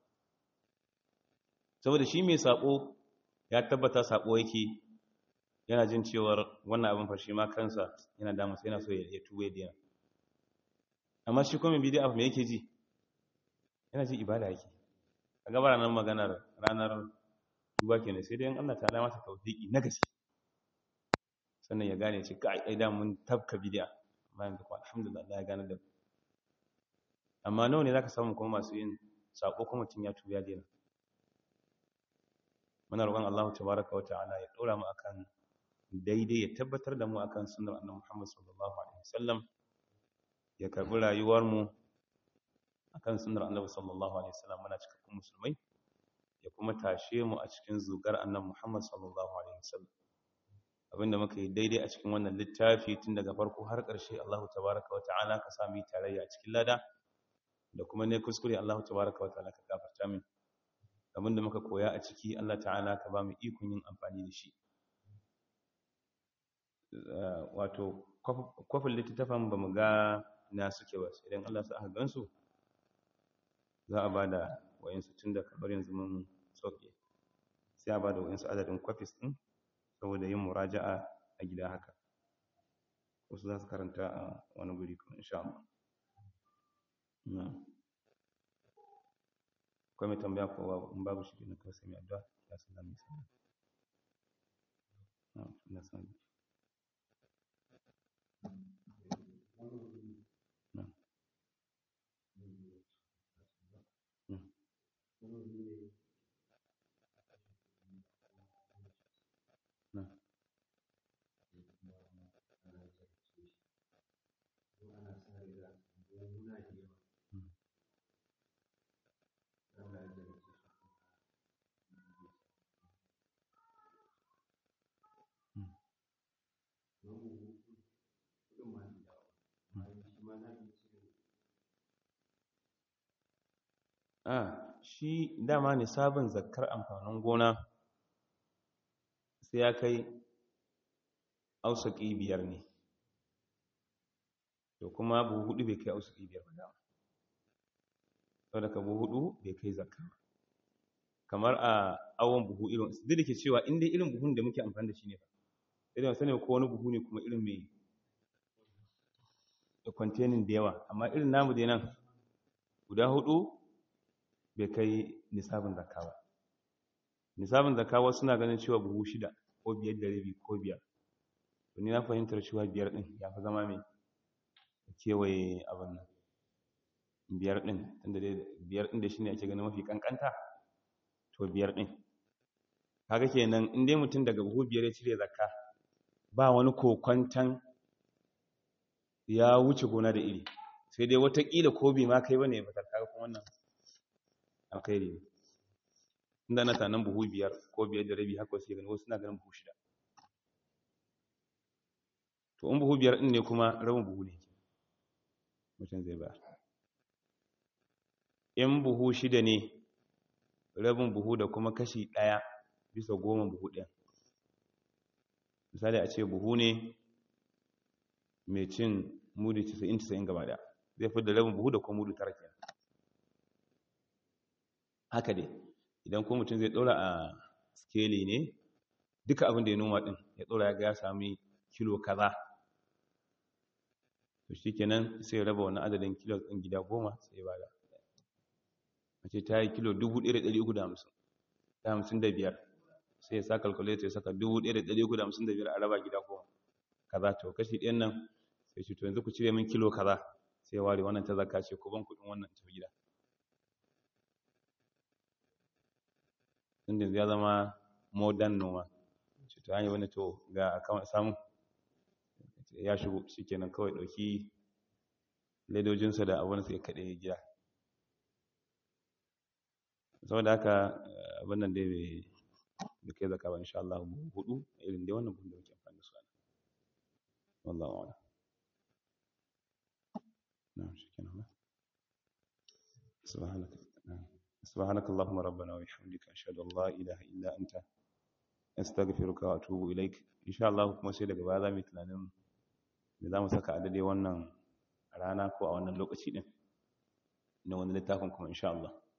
saboda shi mai sako ya tabbata sako yake yana jin cewar wannan abin fashi ma kansa yana damu sai yana so ya tuwe diya amma shi kuma bid'a me yake ji yana ji ibada yake a gaba ranar maganar ranar duba kenan sai dai Allah ta masa tawfiki na gaske sannan ya gane ce kai ai da mun tabka bid'a bayan da kuma alhamdulillah Allah ya gane da amma nawa ne zaka samu kuma masu yin sako kuma tun ya tuya dena muna roƙon Allah tabaraka wa ta'ala ya dora mu akan daidai ya tabbatar da mu akan sunnar annabi Muhammad sallallahu alaihi wasallam ya karbi rayuwar mu akan sunnar annabi sallallahu alaihi wasallam muna cikakkun musulmai ya kuma tashe mu a cikin zugar annabi Muhammad sallallahu alaihi wasallam abinda muka yi daidai a cikin wannan littafi tun daga farko har ƙarshe Allah tabaraka wa ta'ala ka sami tarayya a cikin lada da kuma ne kuskure Allah tabaraka wa ta'ala ka gafarta min abinda muka koya a ciki Allah ta'ala ka ba mu ikon yin amfani da shi wato kwafin littattafan ba mu ga na suke ba sai dan Allah sa aka gansu za a ba da wayansu tun da kamar yanzu mun soke sai a ba da wayansu adadin kwafis ɗin saboda yin muraja'a a gida haka wasu za su karanta a wani guri kuma insha Allah akwai mai tambaya ko in babu shi na kawai sai mai addu'a ya san zamu yi na san a shi dama ne sabon zakkar amfanin gona sai ya kai ausaki biyar ne to kuma buhu hudu bai kai ausaki biyar ba dama sau da ka buhu hudu bai kai zakka ba kamar a awon buhu irin duk da ke cewa inda irin buhun da muke amfani da shi ne ba irin wasu ne ko wani buhu ne kuma irin mai da kwantenin da yawa amma irin namu dai nan guda hudu bai kai nisabin zakka ba nisabin zakka wasu suna ganin cewa buhu shida ko biyar da rabi ko biyar to ni na fahimtar cewa biyar ɗin ya fi zama mai kewaye abin nan biyar ɗin tunda dai biyar ɗin da shi ne ake ganin mafi ƙanƙanta to biyar ɗin kaga kenan in dai mutum daga buhu biyar ya cire zakka ba wani kokwantan ya wuce gona da iri sai dai watakila ko bai ma kai bane ya fitar kaga kuma wannan alkhairi ne inda na tanan buhu biyar ko biyar da rabi haka sai gani wasu na ganin buhu shida to in buhu biyar din ne kuma rabin buhu ne mutum zai ba in buhu shida ne rabin buhu da kuma kashi ɗaya bisa goma buhu ɗaya misali a ce buhu ne mai cin mudu 90-90 gaba da zai fi da rabin buhu da kuma mudu tara kenan haka dai idan ko mutum zai ɗora a skeli ne duka abin da ya noma ɗin ya ɗora ya ga ya sami kilo kaza to shi kenan sai raba wani adadin kilo ɗin gida goma sai ba da a ce ta yi kilo 1,355 sai ya sa calculator ya saka 1,355 a raba gida goma kaza to kashi ɗayan nan sai ce to yanzu ku cire min kilo kaza sai ware wannan ta zaka ce ku ban kuɗin wannan tafi gida inda ya zama modern noma ce to hanyar wani to ga akawun samu ya shigo shi kenan kawai ɗauki ledojinsa da abin sai kaɗe gida saboda haka abin nan dai bai kai zaka ba insha Allah hudu irin dai wannan buhun da muke amfani da su ana wallahu a'lam na'am shikenan سبحانك سبحانك اللهم ربنا وبحمدك اشهد ان لا اله الا انت استغفرك واتوب اليك ان شاء الله kuma sai daga baya zamu tunanin me zamu saka a dade wannan rana ko a wannan lokaci din na wani littafin kuma insha Allah